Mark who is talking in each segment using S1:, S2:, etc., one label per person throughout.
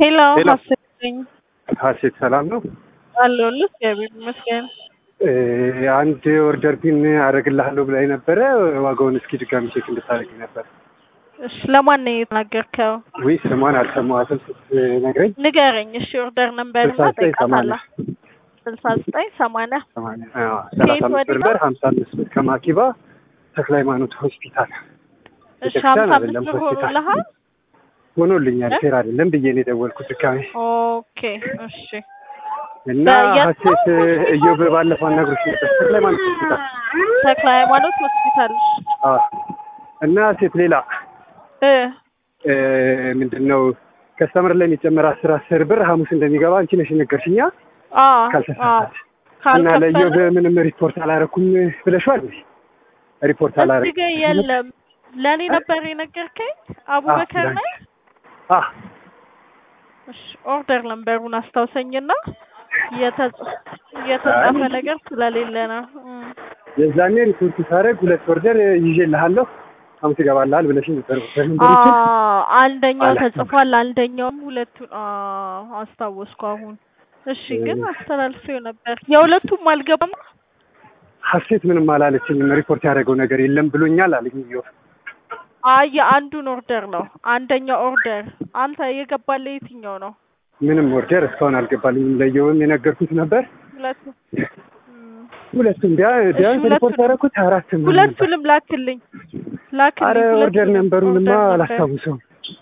S1: ሄሎ
S2: ሄሎ።
S1: ሀሴት ነኝ
S2: ሀሴት ሰላም ነው?
S1: አለሁልህ። እግዚአብሔር ይመስገን።
S2: እ አንድ ኦርደር ፒን አደርግልሃለሁ ብላኝ ነበረ። ዋጋውን እስኪ ድጋሚ ቼክ እንድታደርግ ነበር።
S1: እሺ ለማን ነው የተናገርከው?
S2: ወይ ስሟን አልሰማኋትም ስትነግረኝ።
S1: ንገረኝ። እሺ ኦርደር ነምበር እና
S2: ስልሳ ዘጠኝ ሰማንያ
S1: ጠይቃታለሁ። ስልሳ ዘጠኝ ሰማንያ
S2: ሰማንያ አዎ፣ ሰላሳ
S1: ከየት
S2: አምስት
S1: ወዲህ
S2: ብር
S1: ነው?
S2: በር ሀምሳ አምስት ብር ከማኪባ ተክለ ሃይማኖት ሆስፒታል
S1: እሺ
S2: ቤተክርስቲያን
S1: ሀምሳ አምስት
S2: አይደለም
S1: ብር
S2: ሆስፒታል
S1: ሆኖልሃል?
S2: ሆኖልኛል።
S1: እ?
S2: ፌር አይደለም ብዬ ነው የደወልኩት ድጋሚ
S1: ኦኬ እሺ
S2: እና
S1: በየት
S2: ሀሴት
S1: ነው ሆስፒታል?
S2: እዮብ ባለፈው አናግሮሽ ነበር ተክለ ሃይማኖት ሆስፒታል
S1: ተክለ ሃይማኖት ሆስፒታል
S2: አዎ። እና ሴት ሌላ
S1: እ
S2: እ ምንድን ነው ከስተመር ላይ የሚጨመር አስር አስር ብር ሐሙስ እንደሚገባ አንቺ ነሽ የነገርሽኛ
S1: አ አ
S2: ካልተሳሳች እና ለእዮብ
S1: ካልከፈለ
S2: ምንም ሪፖርት አላረኩም ብለሽዋል እንዴ? ሪፖርት
S1: እዚህ
S2: አላረኩም
S1: ጋር የለም። ለእኔ ነበር የነገርከኝ አቡበከር
S2: ዳንክ።
S1: ነህ?
S2: አ
S1: እሺ ኦርደር ነምበሩን አስታውሰኝና የተጻ- የተጻፈ ነገር ስለሌለ ነው። እም።
S2: የዛኔ ሪፖርት ሳደርግ ሁለት ኦርደር ይዤልሃለሁ ሐሙስ ይገባልሃል ብለሽኝ ነበር። ኦርደር
S1: አ
S2: ነምበሮችን
S1: አንደኛው
S2: አላውቅም።
S1: ተጽፏል፣ አንደኛውም ሁለቱን አ አስታወስኩ አሁን። እሺ ግን አስተላልፌው ነበር። የሁለቱም አልገባም።
S2: ሀሴት ምንም አላለችኝም። ሪፖርት ያደረገው ነገር የለም ብሎኛል አለኝ እዮብ።
S1: አይ የአንዱን ኦርደር ነው። አንደኛው ኦርደር አንተ የገባልህ የትኛው ነው?
S2: ምንም ኦርደር እስካሁን አልገባልኝም። ለእዮብም የነገርኩት ነበር።
S1: ሁለቱ እም።
S2: ሁለቱም ቢያ- ቢያንስ
S1: ሁለቱንም-
S2: ሪፖርት ያደረኩት አራት ምናምን ነበር።
S1: ሁለቱንም ላክልኝ ላክልኝ።
S2: አረ ኦርደር
S1: ሁለቱንም
S2: ነንበሩንማ
S1: ኦርደር ነበር።
S2: አላስታውሰውም።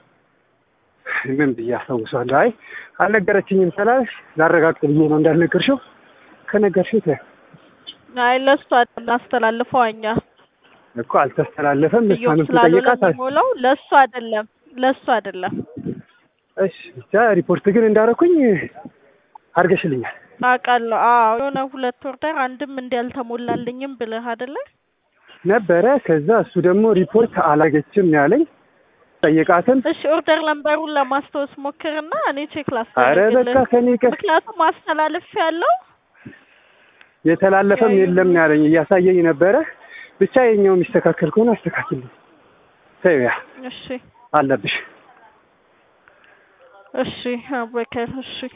S2: ምን ብዬ አስታውሰዋለሁ? አይ አልነገረችኝም ስላልሽ ላረጋግጥ ብዬ ነው እንዳልነገርሽው። ከነገርሽው ተይው
S1: አይ ለእሱ አይደለም አስተላልፈው እኛ
S2: እኮ አልተስተላለፈም።
S1: እዮብ
S2: እሷንም
S1: ስላልሆነ
S2: ስጠይቃት አል-
S1: የሚሞላው ለእሱ አይደለም ለእሱ አይደለም
S2: እሺ ብቻ ሪፖርት ግን እንዳደረኩኝ አድርገሽልኛል።
S1: አውቃለሁ። አዎ የሆነ ሁለት ኦርደር አንድም እንዲህ አልተሞላልኝም ብለህ አይደለ?
S2: ነበረ ከዛ እሱ ደግሞ ሪፖርት አላገችም ያለኝ ጠይቃትም
S1: እሺ ኦርደር ነምበሩን ለማስታወስ ሞክርና እኔ ቼክ
S2: አረ
S1: ላስደርግልህ።
S2: በቃ ከኔ ቀር
S1: ምክንያቱም አስተላልፍ ያለው
S2: የተላለፈም የለም ያለኝ እያሳየኝ ነበረ። ብቻ የኛው የሚስተካከል ከሆነ አስተካክልኝ። ተይው ያ
S1: እሺ
S2: አለብሽ
S1: እሺ አቡበከር እሺ